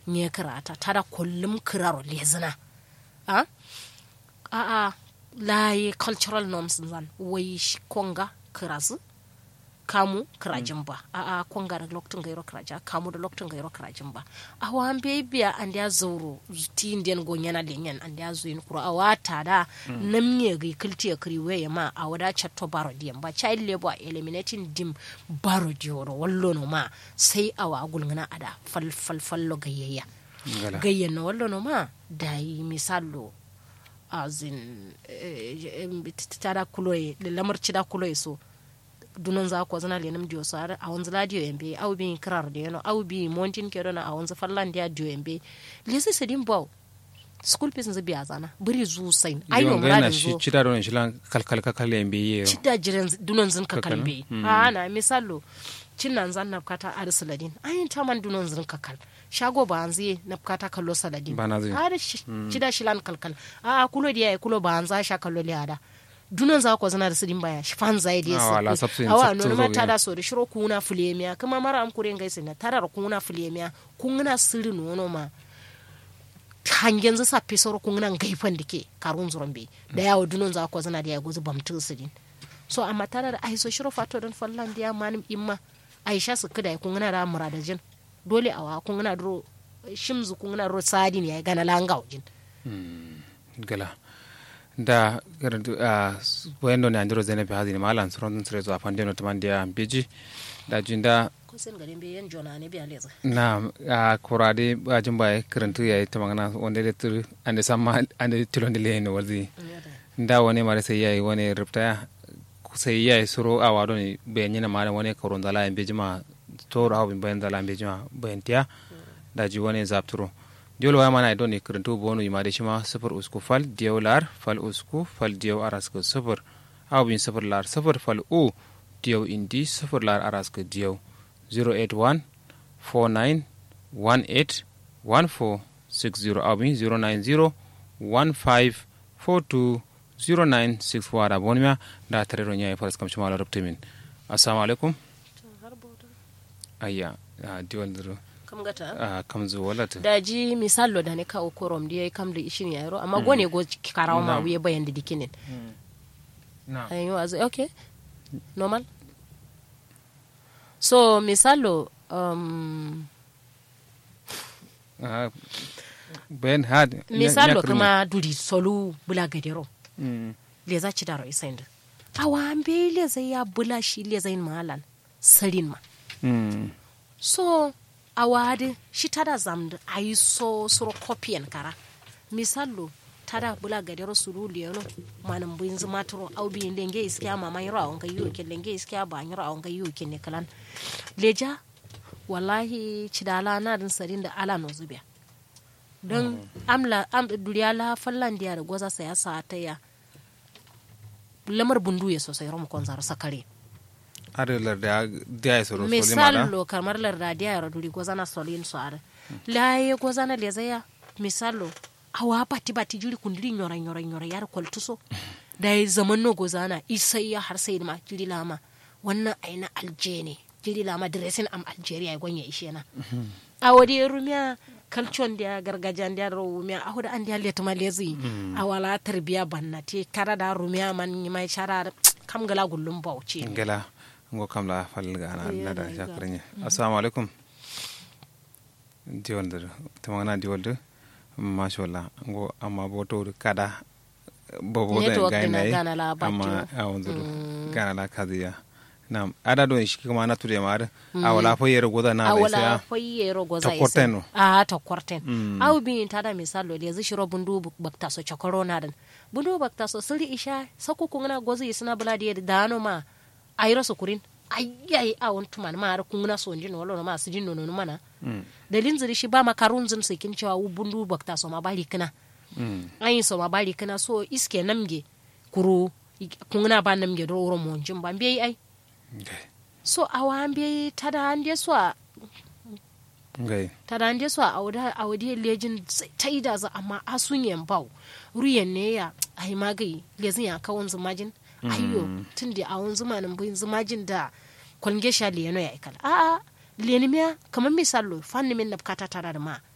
nye kirata tada kullum kiraro lezina a a a layi cultural norms zan wai shi konga kirazu kamu kirajin ba a a konga da lokacin gairo kiraja kamu da lokacin gairo kirajin ba a wa an biya an da zauro ti indian gonyana lenyan an da zuyin kuro a wata da nam nye ga kilti ya kiri waya ma a wada chatto baro diyan ba child labor eliminating dim baro diyoro wallo no ma sai a wa gulngana ada fal fal fallo gayayya ngala gayyan na wallo no ma da yi misallo azin tada kuloye lamar cida kuloye so dunon za ko zana lenum dio so a wanzu la dio embe au bi krar de no au bi mountain ke na a wanzu fallan dia dio embe lesi sedin baw school fees nzi biya zana buri zu sain ai no Jonga yana muradin shi zo cida don shi lan kalkal kakal ya mbe yero cida jiran dunon zin ka Kakal, kalbe mm. a na misalo cin nan zan na kata ar saladin ai ta man dunon zin ka kal shago ba an zai na kata kallo saladin Ba na zai. har shi- cida shilan kalkal a kulo dia ya kulo ba an za sha kallo liada dunon za ko zana da sidin baya shi fan zai dia Ah, wala, sa sabsin- awa sabtin no ma zo ta gina. da so da shiro kuna fulemiya kuma mara am kuren gaisa na tarar kuna fulemiya kun na sirri nono ma hangen zasa pisoro kun nan gaifan dike karun zuron be da yawo dunon za ko zana da ya guzu bamtu sidin so amma tare da ai so shiro fato don fallan dia manim imma aisha su kada kun na da muradajin dole awa kun na dro shimzu kun na ro sadi ne ya gana langa wajin gala da garantu a wayando ne andiro zainabi hazini malan suron sire zo afande no tamandia beji da jinda ko sen garin be yan jona ne biya leza na a kurade a jimba karantu ya yi tamangana wanda da tur ande sama ande tilonde le no wazi da wani mare sai yayi wani ripta sai yayi suro a wado ne bayan yana mare wani koron dala en bejima to rawo bin bayan dala en bejima bayan tiya da ji wani zapturo diol waya mana idon ne karantu bonu imade shima sifir usku fal diyaw lar fal usku fal diyaw araska sifir aw bin sifir lar sifir fal u diyaw indi sifir lar araska diyaw 081 49 18 1460 aw bin 090 15 42 0964 wada bonmiya da tarero ñayi faras kam cumala robtimin assalamu alaikum ayya a diwal diro kam gata a kam zu walata daji misallo da ne kawo korom da ya kam da ishin yaro amma gone go karawa ma wuye bayan da dikinin na ayi wazo okay normal so misalo um, Ah, bayan had misalo kama duri solu bula gadero Mm. le za ci daro isainda awa ambe le zai ya bula shi le zai malan sarin ma Mm. so awade shi tada zamda ayi so soro kopiyan kara misalo tada bula gadero suru liyano manam buin zuma turo au bi lenge iskiya mama yiro awon ga yuke lenge iskiya ba yiro awon ga yuke ne kalan leja wallahi cidala na din sarin da ala no zubiya don amla am duriya la fallan diya da goza saya sa ta ya lamar bundu ya sosai romu kon zaro sakare arelar da da ya soro soli misal mada lo kamar larda diya ya duri goza na solin so are laye goza na lezaya misal lo awa bati bati juri kundiri nyora nyora nyora yar kwaltuso da ya zaman no goza na isai ya har sai ma jiri lama wannan aina alje ne jiri lama dressing am algeria ya gwanya ishe na a wadi rumiya kalcon da gargajiyan da rumiya a hudu an da leta malezi a wala tarbiya banna te kara da rumiya man yi mai shara kam gala gullum bauchi ngela ngo kam la fal ga na Yeah, na da there you go. shakranya assalamu alaikum diwal da tamana diwal da masha Allah ngo amma boto kada bobo da Network ga na na gana la amma batio. a wanzu gana la kaziya na ada don shi kuma na ture mar a wala fa yero goda na a da wala sai foyi rogo za Ta kwarten no? a ta kwarten Mm. au bi ta da misalo le zai shiro bundu bakta so chokoro na dan bundu bakta so siri isha sako kungna gozi isna buladi da dano ma ayro so kurin ayyai a won tuman ma har kungna so njin wala ma su jin nono mana dalin ziri shi ba makarun zin sikin cewa wu bundu bakta so ma bali kana Mm. ayin so ma bali kana so iske namge kuru kungna ba namge do wuro mo njin ba mbi ai Okay. so awa mbi tada ande so a ngai tada ande so a awda awdi lejin taida za amma asun yan bau ruyan ne ya ai magai lezin ya kawon zumajin ayyo tun da awon zumanin bin zumajin da kwalge sha liyano ya ikala a a leni miya kamar misalo fanni min na bukata tara da ma